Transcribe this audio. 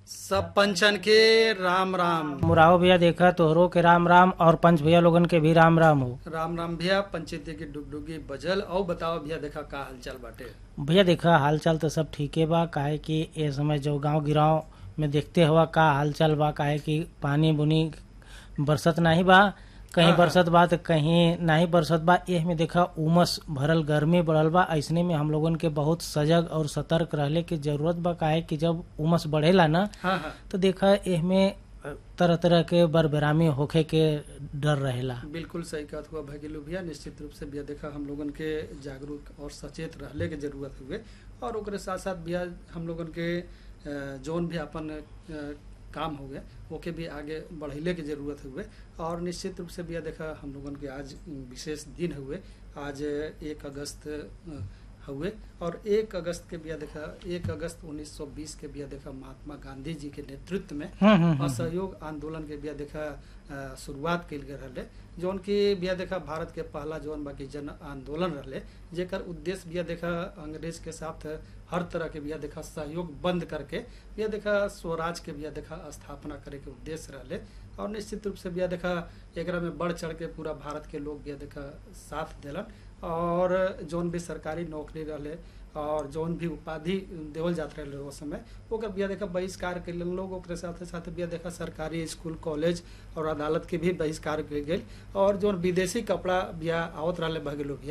सब पंचन के राम राम मुराहो भैया देखा तोहरो के राम राम और पंच भैया लोगन के भी राम राम हो राम राम भैया पंचायती की डुगडुगी बजल और बताओ भैया देखा का हालचाल बाटे भैया देखा हाल चाल तो सब ठीके बा काहे कि ए समय जो गांव गिराव में देखते हुआ का हाल चाल बा काहे कि पानी बुनी बरसत नहीं बा कहीं हाँ, बरसत बा तो कहीं नहीं बरसत बा एह में देखा उमस भरल गर्मी बढ़ल बा ऐसने में हम लोगन के बहुत सजग और सतर्क रहले की जरूरत बा काहे कि जब उमस बढ़ेला ना हाँ हाँ तो देखा एह में तरह तरह के बरबेरामी होखे के डर रहेला बिल्कुल सही कहत हुआ भगिलू भैया निश्चित रूप से भैया देखा हम लोगन के जागरूक और सचेत रहले के जरूरत हुए और ओकरे साथ साथ भैया हम लोगन के अ, जौन भी अपन अ, काम हो गया ओके भी आगे बढ़ैले के जरूरत हुए और निश्चित रूप से भैया देखा हम लोगन के आज विशेष दिन हुए आज एक अगस्त अ, हुए और एक अगस्त के भैया देखा एक अगस्त 1920 के भैया देखा महात्मा गांधी जी के नेतृत्व में हम्म, हम्म, हम्म, असहयोग आंदोलन के बिया देखा अ, शुरुआत कल गए रहले जौन की बिया देखा भारत के पहला जौन बाकी जन आंदोलन रहले जेकर उद्देश्य बिया देखा अंग्रेज के साथ हर तरह के बिया देखा सहयोग बंद करके बिया देखा स्वराज के बिया देखा स्थापना करे के उद्देश्य रहले और निश्चित रूप से बिया देखा एकरा में बढ़ चढ़ के पूरा भारत के लोग बिया देखा साथ दिलन और जौन भी सरकारी नौकरी रहले और जौन भी उपाधि देवल जात रहे उस समय ओकर बिया देखा बहिष्कार के लोग ओकरे साथे साथे बिया देखा सरकारी स्कूल कॉलेज और अदालत के भी बहिष्कार के गेल और जौन विदेशी कपड़ा बिया आवत रहले भगेलो बिया